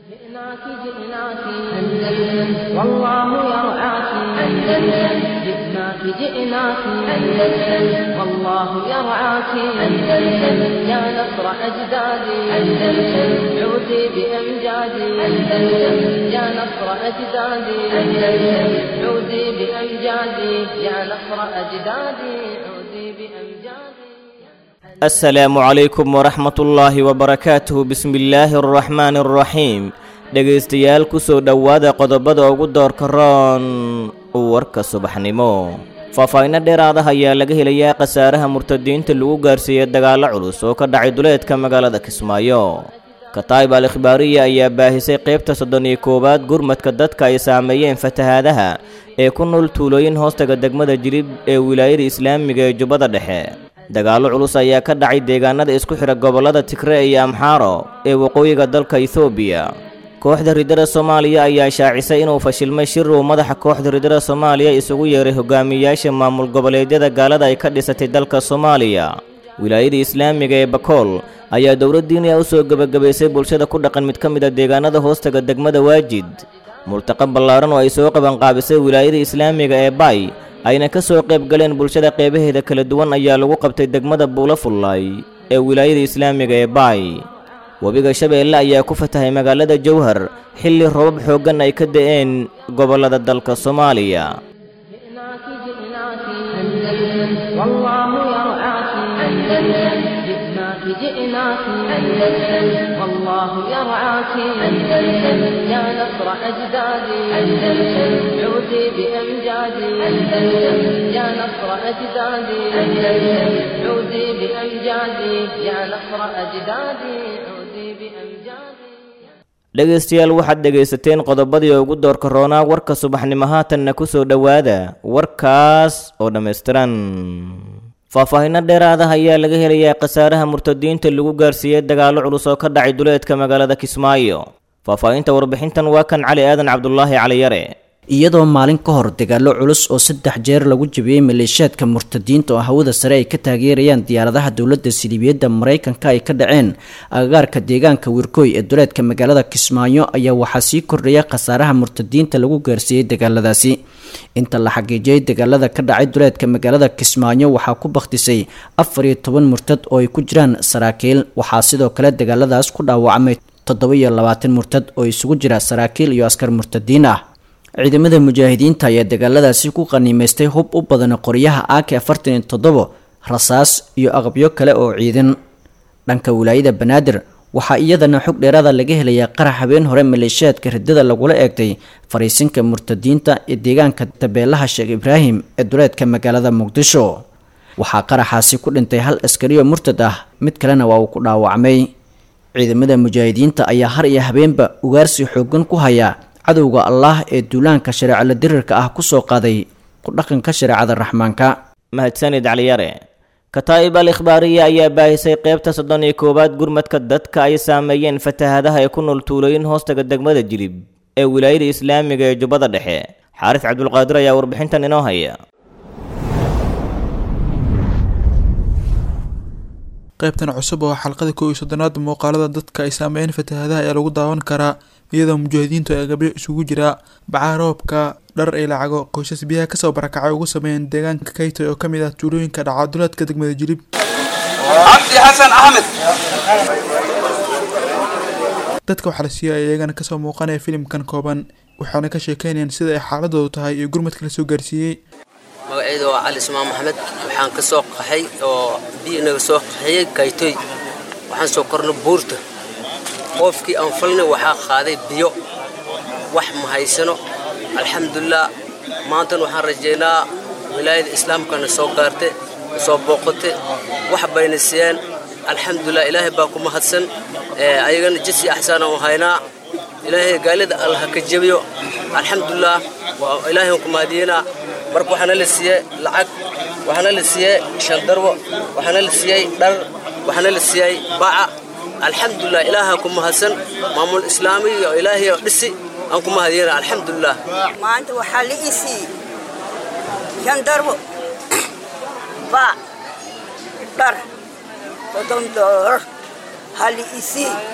جئناك جئناك أندلس والله يرعاك أندلس جئناك جئناك أندلس والله يرعاك أندلس يا نصر أجدادي أندلس عودي بأمجادي أندلس يا نصر أجدادي أندلس عودي بأمجادي يا نصر أجدادي عودي بأمجادي asalaamu calaykum waraxmatullaahi wabarakaatuhu bismillaahi araxmaani araxiim dhegaystayaal ku soo dhowaada qodobada ugu doorka roon warka subaxnimo faahfaahinno dheeraada ayaa laga helayaa khasaaraha murtadiinta lagu gaarsiiyey dagaallo culus oo ka dhacay duleedka magaalada kismaayo kataib al ikhbaariya ayaa baahisay qaybta soddon iyo koowaad gurmadka dadka ay saameeyeen fatahaadaha ee ku nool tuulooyin hoostaga degmada jilib ee wilaayada islaamiga ee jubbada dhexe dagaallo culus ayaa ka dhacay deegaanada isku xidha gobollada tigre iyo amxaaro ee waqooyiga dalka ethoobiya kooxda ridada soomaaliya ayaa shaacisay inuu fashilmay shir uu madaxa kooxda ridada soomaaliya isugu yeeray hogaamiyayaasha maamul goboleedyada gaalada ay ka dhisatay dalka soomaaliya wilaayada islaamiga ee bakool ayaa dowladdiiniya u soo gebagabaysay bulshada ku dhaqan mid ka mid a deegaanada hoostaga degmada waajid multaqa ballaaran oo ay soo qabanqaabisay wilaayada islaamiga ee bay ayna ka soo qayb galeen bulshada qeybaheeda kala duwan ayaa lagu qabtay degmada buulo fullaay ee wilaayada islaamiga ee baay webiga shabeelle ayaa ku fatahay magaalada jowhar xilli robab xooggan ay ka da'een gobollada dalka soomaaliya جئناك جئناك أندلس والله يرعاك أندلس جئناك جئناك أندلس والله يرعاك أندلس يا نصر أجدادي أندلس عودي بأمجادي أندلس يا نصر أجدادي أندلس عودي بأمجادي يا نصر أجدادي عودي بأمجادي dhegaystayaal waxaad dhegaysateen qodobadii ugu doorka roonaa warka subaxnimo haatanna ku soo dhowaada warkaas oo dhammaystiran faahfaahinno dheeraada ayaa laga helayaa khasaaraha murtadiinta lagu gaarsiiyey dagaallo culus oo ka dhacay duleedka magaalada kismaayo faahfaahinta warbixintan waa kan cali aadan cabdulaahi caliyare iyadoo maalin ka hor dagaallo culus oo saddex jeer lagu jabiyey maleeshiyaadka murtadiinta oo hawada sare ay ka taageerayaan diyaaradaha dowladda siliibiyadda maraykanka ay ka dhaceen agagaarka deegaanka wirkooy ee duleedka magaalada kismaayo ayaa waxaa sii kordhaya khasaaraha murtadiinta lagu gaarsiiyey dagaaladaasi inta la xaqiijiyey dagaalada ka dhacay duleedka magaalada kismaayo waxaa ku bakhtisay afar iyo toban murtad oo ay ku jiraan saraakiil waxaa sidoo kale dagaaladaas ku dhaawacmay toddoba iyo labaatan murtad oo isugu jira saraakiil iyo askar murtadiin ah ciidamada mujaahidiinta ayaa dagaaladaasi ku qaniimaystay hub u badan qoryaha ak afartan iyo toddobo rasaas iyo aqabyo kale oo ciidan dhanka wilaayada banaadir waxaa iyadana xog dheeraada laga helayaa qarax habeen hore maleeshiyaadka ridada lagula eegtay fariisinka murtadiinta ee deegaanka tabeelaha sheekh ibraahim ee duleedka magaalada muqdisho waxaa qaraxaasi ku dhintay hal askariyo murtad ah mid kalena waa uu ku dhaawacmay ciidamada mujaahidiinta ayaa har iyo habeenba ugaarsi xoogan ku haya cadowga allaah ee duulaanka shareecala dirirka ah ku soo qaaday ku dhaqanka shareecada raxmaanka mahadsanid caliyare kataa'ib al ikhbaariya ayaa baahisay qaybta soddon iyo koowaad gurmadka dadka ay saameeyeen fatahaadaha ee ku nool tuulooyin hoostaga degmada jilib ee wilaayada islaamiga ee jubbada dhexe xaaris cabdulqaadir ayaa warbixintan inoo haya qaybtan cusub oo xalqada kow iyo soddonaad muuqaalada dadka ay saameeyeen fatahaadaha ayaa lagu daawan karaa iyadoo mujaahidiintu ay gabyo isugu jira bacaha roobka dhar ay lacago qoysas biyaha kasoo barakacay ugu sameeyeen deegaanka kaytoy oo kamid ah tuulooyinka dhacaduleedka degmada jilib cabdi xasan axmed dadka waxaa la siiyay iyagana kasoo muuqanaya filimkan kooban waxaana ka sheekeynayaan sida ay xaaladoodu tahay iyo gurmadka la soo gaarsiiyey magacayda waa cali ismaan maxamed waxaan ka soo qaxay oo biyo naga soo qaxiyey kaytoy waxaan soo kornay buurta qoofkii aan falnay waxaa qaaday biyo wax ma haysano alxamdulilah maantana waxaan rajaynaa wilaayada islaamkana soo gaarte soo booqate wax bayna siiyeen alxamdulilah ilaahay baa ku mahadsan ayagana jisi axsaan aan haynaa ilaahay gaalida allah ka jebiyo alxamdulilah ilaahay aan ku mahadiyenaa marka waxaana la siiyey lacag waxaana la siiyey shandarwo waxaana la siiyey dhar waxaana la siiyey baca alxamdulilah ilaaha ku mahadsan maamul islaami iyo ilaahay oo dhisi aan ku mahadiyana alxamdulilah maanta waxaa la ii siiyey shandarwo bac dhar soddon doolar ha la ii siiyey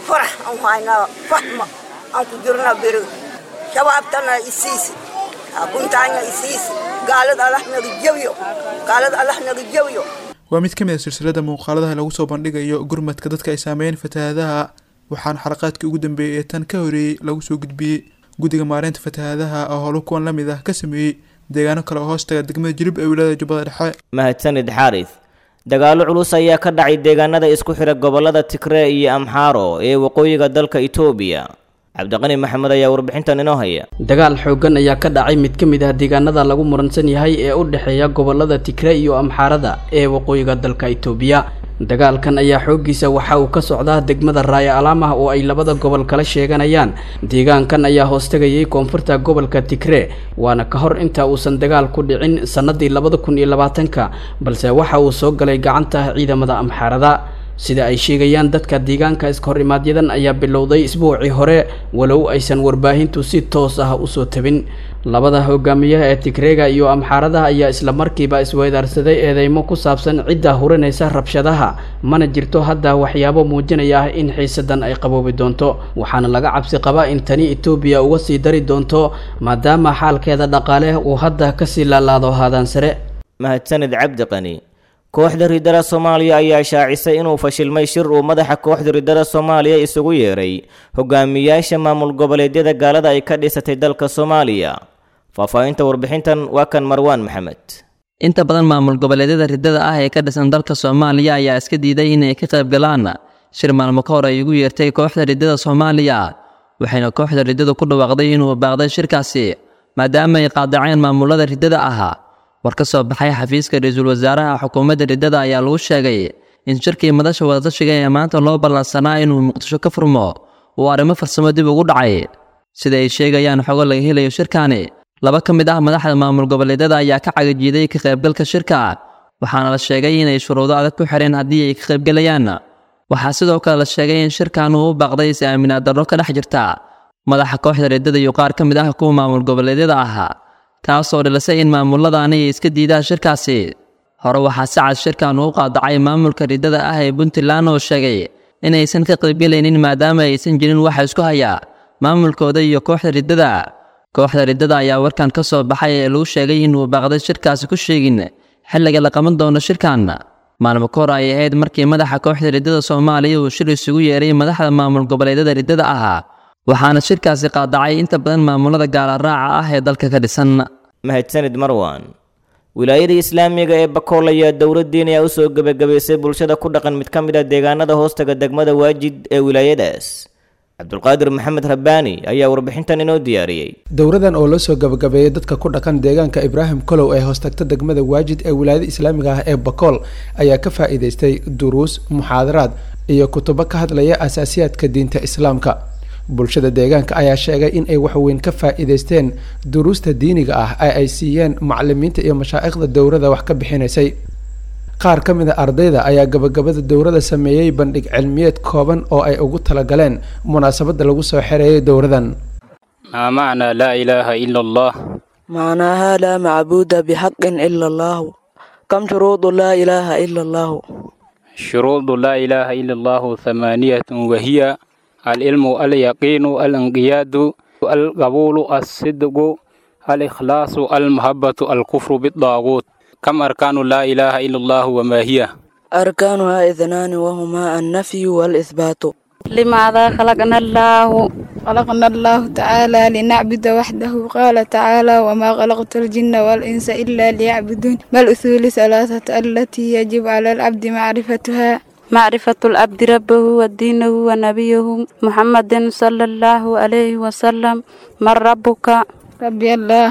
farax aan haynaa fahma aan ku jirnaa beri shabaabtana isiisi buntaanya isiisi gaalad allah naga jabiyo gaalad allah naga jabiyo waa mid ka mid a silsilada muuqaaladaha lagu soo bandhigayo gurmadka dadka ay saameeyeen fatahaadaha waxaana xalaqaadkii ugu dambeeyey ee tan ka horeeyey lagu soo gudbiyey guddiga maareynta fatahaadaha oo howlo kuwan la mid ah ka sameeyey deegaano kale oo hoostaga degmada jilib ee wilaayada jubbada dhexe mahadsanid xaaris dagaallo culus ayaa ka dhacay deegaanada isku xidha gobollada tigree iyo amxaaro ee waqooyiga dalka itoobiya cabdiqani maxamed ayaa warbixintan inoo haya dagaal xooggan ayaa ka dhacay mid ka mid ah deegaanada lagu muransan yahay ee u dhexeeya gobollada tigre iyo amxaarada ee waqooyiga dalka itoobiya dagaalkan ayaa xooggiisa waxa uu ka socdaa degmada raaya alaamah oo ay labada gobol kala sheeganayaan deegaankan ayaa hoostegayay koonfurta gobolka tigre waana ka hor inta uusan dagaal ku dhicin sannadii labada kun iyo labaatanka balse waxa uu soo galay gacanta ciidamada amxaarada sida ay sheegayaan dadka deegaanka iskahor-imaadyadan ayaa bilowday isbuucii hore walow aysan warbaahintu si toos ah usoo tabin labada hogaamiyaha ee tigreega iyo amxaaradaha ayaa isla markiiba isweydaarsaday eedeymo ku saabsan cidda hurinaysa rabshadaha mana jirto hadda waxyaabo muujinaya ah in xiisadan ay qaboobi doonto waxaana laga cabsi qabaa in tani etoobiya uga sii dari doonto maadaama xaalkeeda dhaqaale uu hadda kasii laalaado haadaan sare mahadsanid cabdi qani kooxda riddada soomaaliya ayaa shaacisay inuu fashilmay shir uu madaxa kooxda riddada soomaaliya isugu yeeray hogaamiyaasha maamul goboleedyada gaalada ay ka dhisatay dalka soomaaliya faahfaahinta warbixintan waa kan marwaan maxamed inta badan maamul goboleedyada riddada ah ee ka dhisan dalka soomaaliya ayaa iska diiday inay ka qayb galaan shir maalmo ka hor ay ugu yeertay kooxda riddada soomaaliya waxayna kooxda riddadu ku dhawaaqday inuu baaqday shirkaasi maadaama ay qaadaceen maamulada riddada ahaa war ka soo baxay xafiiska ra-iisul wasaaraha xukuumadda riddada ayaa lagu sheegay in shirkii madasha wadatashiga ee maanta loo ballansanaa inuu muqdisho ka furmo uu arrimo farsamo dib ugu dhacay sida ay sheegayaan xogo laga helayo shirkaani laba ka mid ah madaxda maamul goboleedyada ayaa ka cagajiiday ka qaybgalka shirka waxaana la sheegay inay shuruudo adag ku xidheen haddii ay ka qaybgelayaan waxaa sidoo kale la sheegay in shirkan uu u baaqday is aaminaad darro ka dhex jirta madaxa kooxda riddada iyo qaar ka mid ah kuwa maamul goboleedyada ahaa taasoo dhilisay in maamuladaani ay iska diidaan shirkaasi hore waxaa si cad shirkan uu qaadacay maamulka riddada ah ee puntland oo sheegay inaysan ka qaybgelaynin maadaama aysan jirin waxa isku haya maamulkooda iyo kooxda riddada kooxda riddada ayaa warkan ka soo baxay ee lagu sheegay inuu baaqday shirkaasi ku sheegin xilliga la qaban doono shirkan maalmo ka hor ay ahayd markii madaxa kooxda riddada soomaaliya uu shir isugu yeeray madaxda maamul goboleedyada riddada ahaa waxaana shirkaasi qaadacay inta badan maamulada gaalaraaca ah ee dalka ka dhisan mahadsanid marwan wilaayada islaamiga ee bakool ayaa dowladdiin ayaa usoo gebagabaysay bulshada ku dhaqan mid ka mid ah deegaanada hoostaga degmada waajid ee wilaayadaas cabdulqaadir maxamed rabbaani ayaa warbixintan inoo diyaariyey dowradan oo loo soo gabagabeeyey dadka ku dhaqan deegaanka ibraahim kolow ee hoostagta degmada waajid ee wilaayada islaamiga ah ee bakool ayaa ka faa-iideystay duruus muxaadaraad iyo kutubo ka hadlaya asaasiyaadka diinta islaamka bulshada deegaanka ayaa sheegay in ay waxweyn ka faa-iideysteen duruusta diiniga ah ee ay siiyeen macalimiinta iyo mashaa'ikhda dowrada wax ka bixinaysay qaar ka mid a ardayda ayaa gabagabada dowrada sameeyey bandhig cilmiyeed kooban oo ay ugu talagaleen munaasabada lagu soo xereeyay dowradan maa macnaa laa ilaaha ila allah macnaaha laa macbuuda bixaqin ila allahu kam shuruudu laa ilaaha ila allahu shuruudu laa ilaaha ila allahu hamaaniyatun wahiya alcilmu alyaqiinu alinqiyaadu alqabuulu alsidqu alikhlaasu almahabatu alkufru bidaaguut كم أركان لا إله إلا الله وما هي أركانها إثنان وهما النفي والإثبات لماذا خلقنا الله خلقنا الله تعالى لنعبد وحده قال تعالى وما خلقت الجن والإنس إلا ليعبدون ما الأصول ثلاثة التي يجب على العبد معرفتها معرفة العبد ربه ودينه ونبيه محمد صلى الله عليه وسلم من ربك ربي الله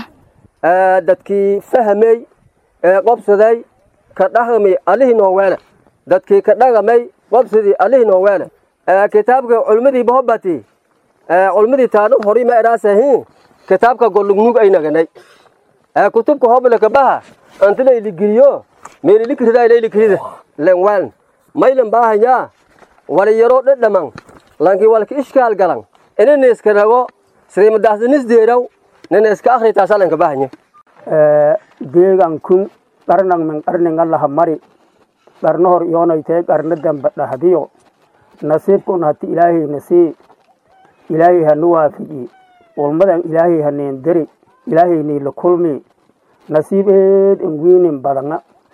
dadkii fahmay ee qobsaday ka dhaqmay allihii nooweene dadkii ka dhaqamay qobsadii allihii nooweene kitaabka culmadii bahobati culmadii taanu hori ma eraasahiin kitaabka gollugnug ay naganay kutubka hoblaka baha antila iligiliyo meelilikrida ilailikrida lenwan maylan baahanyaa waliyaro dhedhaman lanki walka ishkaal galan inaniska nago sriimadaasdanisdeeraw ninaska akhritasalanka baahanye deegankun qarnang men qarninga laha mari qarno hor yoonaytee qarno damba dhahdiyo nasiibkuna hati ilaahay nasii ilaahay hanu waafiji ulmadan ilaahay haneen deri ilaahaynii la kulmi nasiib eed en wiinin badana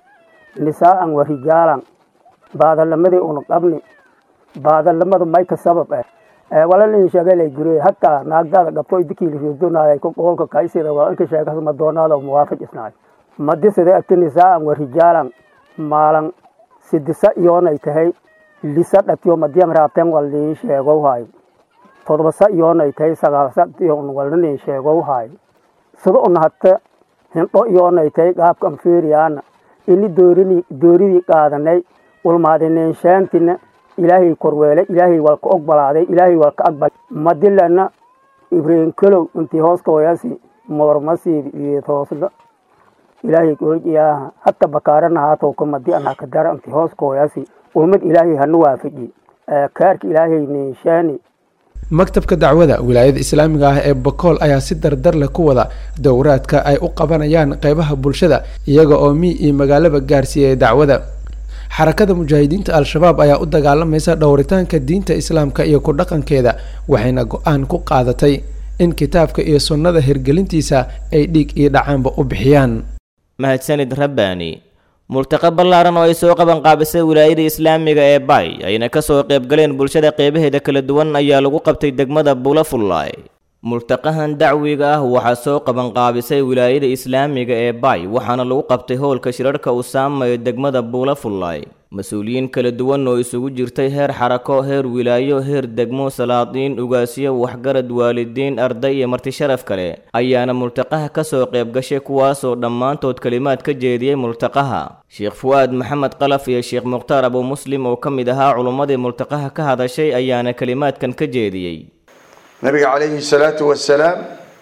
nisaa'an wa rijaalan baadalamadii una qabni baadalamadu mayka sabab eh walalin sheegalay gure hataa naagdaada qabto idikiili ridonaay ku qoolka kaysida waa inka sheegas madoonaada muwaafaq isnaay madisida ati nisaa'an wa rijaalan maalan sidisa iyoonay tahay lisa dhatiyo madiyan raabteen waliin sheegow haay todobasa iyoonay tahay sagaalsa iyoon walinin sheegow haay sida una hata hindho iyoonay tahay qaabkan fiiriyaana ini doorini dooridii qaadanay ulmaadinenshaantina ilaahay korweele ilaahay waa ka ogbolaaday ilaahay waa ka aqbal madilana ibraahim kalow intii hooska hoyasi moormasiib iyo toosda ilaahay golgiyaaha hata bakaarana haatowka madi anaa ka dara intii hooska hoyasi ulmad ilaahay hanu waafaji kaarka ilaahay nenshaani maktabka dacwada wilaayada islaamiga ah ee bakool ayaa si dardar leh ku wada dowraadka ay u qabanayaan qeybaha bulshada iyaga oo mii iyo magaalaba gaarsiiyay dacwada xarakada mujaahidiinta al-shabaab ayaa u dagaalamaysa dhowritaanka diinta islaamka iyo ku dhaqankeeda waxayna go-aan ku qaadatay in kitaabka iyo sunnada hirgelintiisa ay dhiig iyo dhacaanba u bixiyaan mahadsanid rabbaani multaqa ballaaran oo ay soo qaban qaabisay wilaayada islaamiga ee bay ayna ka soo qaybgaleen bulshada qeybaheeda kala duwan ayaa lagu qabtay degmada buulafullaay multaqahan dacwiga ah waxaa soo qaban qaabisay wilaayada islaamiga ee bay waxaana lagu qabtay howlka shirarhka usaama ee degmada buulafullaay mas-uuliyiin kala duwan oo isugu jirtay heer xarako heer wilaayo heer degmo salaadiin ugaasyo waxgarad waalidiin arday iyo marti sharaf kale ayaana multaqaha ka soo qayb gashay kuwaasoo dhammaantood kelimaad ka jeediyey multaqaha sheekh fu'aad maxamed qalaf iyo sheekh mukhtaar abu muslim oo ka mid ahaa culummadii multaqaha ka hadashay ayaana kelimaadkan ka jeediyey nabiga calayhi salaatu wasalaam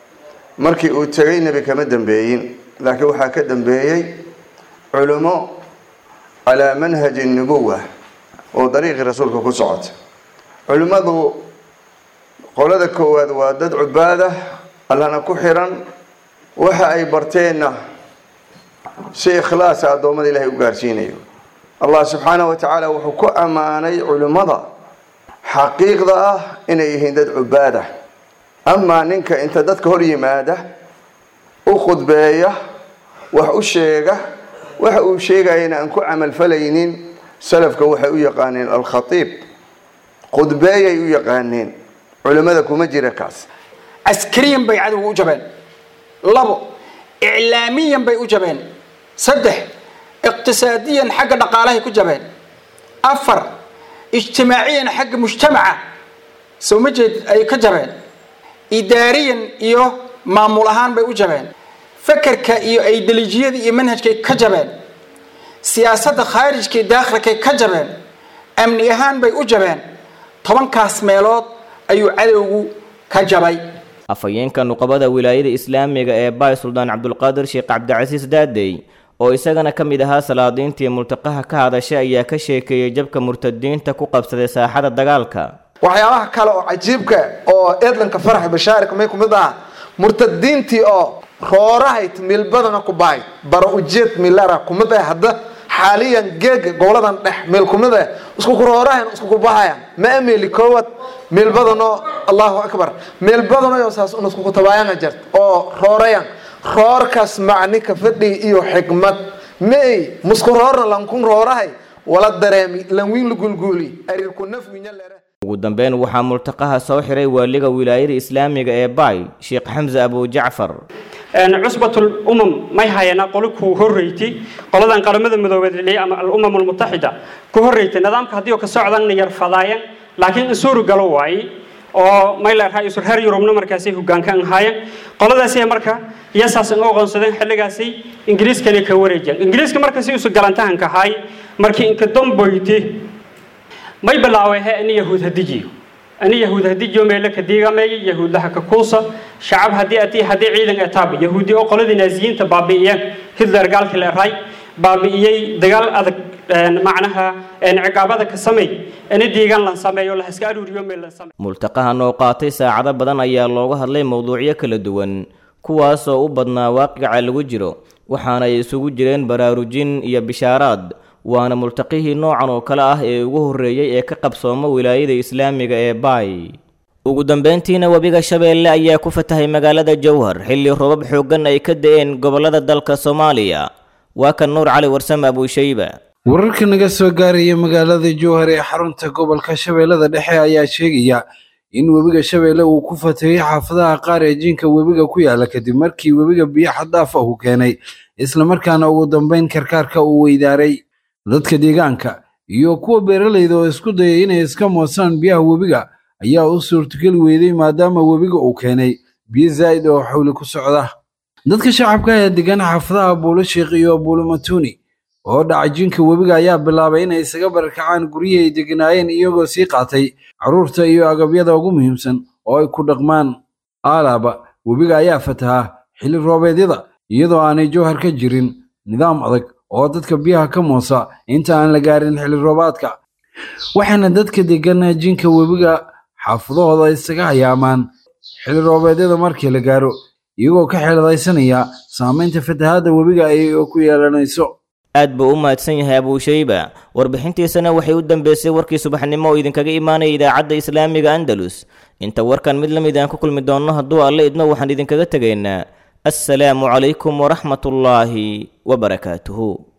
markii uu tegay nebi kama dambeeyin laakiin waxaa ka dambeeyey culummo calaa manhaji nubuwa oo dariiqii rasuulka ku socota culimmadu qolada koowaad waa dad cubaada allana ku xiran waxa ay barteenna si ikhlaasa addoommada ilaahay u gaarsiinayo allah subxaanahu wa tacaala wuxuu ku ammaanay culimmada xaqiiqda ah inay yihiin dad cubaada amaa ninka inta dadka hor yimaada u khudbeeya wax u sheega waxa uu sheegayana aan ku camalfalaynin salafka waxay u yaqaaneen alkhatiib khudbeeyay u yaqaaneen culimmada kuma jira kaas askariyan bay cadowga u jabeen labo iclaamiyan bay u jabeen saddex iqtisaadiyan xagga dhaqaalahay ku jabeen afar ijtimaaciyan xagga mujtamaca soo ma jeed ay ka jabeen idaariyan iyo maamul ahaan bay u jabeen fakerka iyo aidelijiyada iyo manhajkay ka jabeen siyaasadda khaarijka iyo daakhilkay ka jabeen amni ahaan bay u jabeen tobankaas meelood ayuu cadowgu ka jabay afhayeenka nuqabada wilaayada islaamiga ee baay suldaan cabdulqaadir sheekh cabdicasiis daadey oo isagana ka mid ahaa salaadiintii multaqaha ka hadashay ayaa ka sheekeeyey jabka murtadiinta ku qabsaday saaxada dagaalka waxyaabaha kale oo cajiibka oo edlanka farax bashaarika may kumid ah murtadiintii oo roorahayd milbadana ku bahay baro ujeed milara kumid ah hadda xaaliyan geega goboladan dhex meel kumid ah isku ku roorahan isku ku bahayan ma ameli koowad meel badanoo allahu akbar meel badanoo saas un isku ku tabaayana jart oo roorayan roorkaas macni ka fadhi iyo xikmad may musku roorna lankun roorahay wala dareemi lanwiin la gulguuli arirku nafwinya lere ugu dambeyn waxaa multaqaha soo xiray waaliga wilaayada islaamiga ee baay sheekh xamse abu jacfar cusbatul umam may hayana qolo ku horreyti qoladan qaramada midoobeed ama al-umam almutaxida ku horreyti nidaamka haddii oo ka socdan yar fadaayan laakiin isuuru galo waaye oo may leerahay isur reer yurubna markaasay hogaanka ahaayeen qoladaasi marka iyasaas uga aqoonsadeen xilligaasi ingiriiskana ka wareejiyeen ingiriiska markaasi isu galantahanka ahaay markii inka damboyti may bilaaway he ani yahuud hadijiyo ani yahuud hadijiyo meelo ka diigameeyay yahuudlaha ka kuusa shacab haddii atii haddii ciidan etaaba yahuudi oo qoladii naaziyiinta baabi'iyeen hitler gaalkii leerahay baabi'iyey dagaal adag macnaha ciqaabada ka sameey ani diigan lan sameeyo la iska aruuriyo meel lan sameeyo multaqahan oo qaatay saacado badan ayaa looga hadlay mowduucyo kala duwan kuwaasoo u badnaa waaqica lagu jiro waxaana ay isugu jireen baraarujin iyo bishaaraad waana multaqihii noocan oo kale ah ee ugu horreeyey ee ka qabsooma wilaayada islaamiga ee baay ugu dambeyntiina webiga shabeelle ayaa ku fatahay magaalada jowhar xilli robab xooggan ay ka da'een gobollada dalka soomaaliya waa kan nuur cali warsame abuushayba wararka naga soo gaaraya magaalada jowhar ee xarunta gobolka shabeellada dhexe ayaa sheegaya in webiga shabeelle uu ku fatahey xaafadaha qaar ee jinka webiga ku yaala kadib markii webiga biyo xaddaaf ah uu keenay islamarkaana ugu dambeyn karkaarka uu weydaaray dadka deegaanka iyo kuwa beeralayda oo isku dayay inay iska moosaan biyaha webiga ayaa u suurtogeli weyday maadaama webiga uu keenay biyo zaa'id oo xawli ku socda dadka shacabka ee degan xaafadaha buulo sheekh iyo buulo matuuni oo dhaca jinka webiga ayaa bilaabay inay isaga barakacaan guryihii ay deganaayeen iyagoo sii qaatay carruurta iyo agabyada ugu muhiimsan oo ay ku dhaqmaan aalaaba webiga ayaa fataha xilli roobeedyada iyadoo aanay jowhar ka jirin nidaam adag oo dadka biyaha ka moosa inta aan la gaarin xilli roobaadka waxaana dadka degan jinka webiga xaafadahooda isaga hayaamaan xilli roobeedyada markii la gaaro iyagoo ka xeeladaysanaya saamaynta fatahaadda webiga ay ku yeelanayso aad buu u mahadsan yahay abuushayba warbixintiisana waxay u dambeysay warkii subaxnimo oo idinkaga imaanaya idaacadda islaamiga andalus inta warkan mid la mid aan ku kulmi doonno hadduu alle idmo waxaan idinkaga tegaynaa assalaamu calaykum waraxmatullaahi wabarakaatuhu